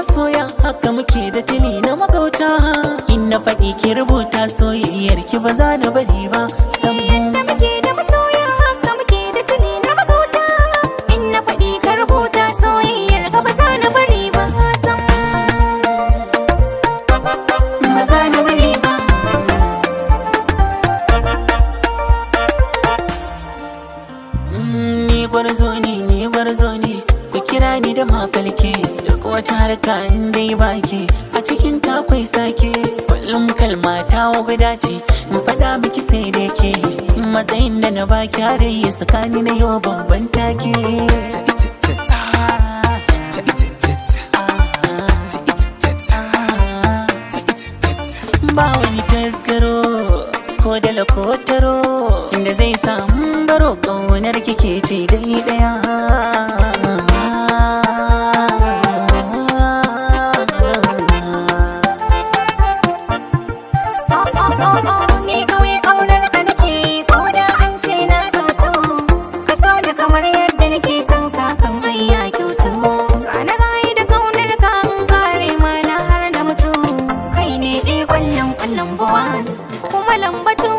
masoya haka muke da tili na magauta in na faɗi ki rubuta soyayyar ki ba za na bari ba sam da muke da masoya haka muke da tuni na magauta in na faɗi ka rubuta soyayyar ka ba za na bari ba sam ba za na bari ba Mm, ni gwarzo ne ni gwarzo ne ku kira ni da mafalke duk wata harka in dai baki a cikin takwai sake kullum kalma ta guda ce in faɗa miki sai da ke matsayin da na baki har yi tsakani na yau babban take ba wani tasgaro ko da lakotaro da zai samu baro ƙaunar kike ce dai daya oh oh oh oh ni kawai kaunar ka nake ko da an ce na zato ka so da kamar yadda nake son ka kan hayya kyautu sana rayu da kaunar ka an kare mana har na mutu kai ne dai kwallon kwallon buwan kuma lambatu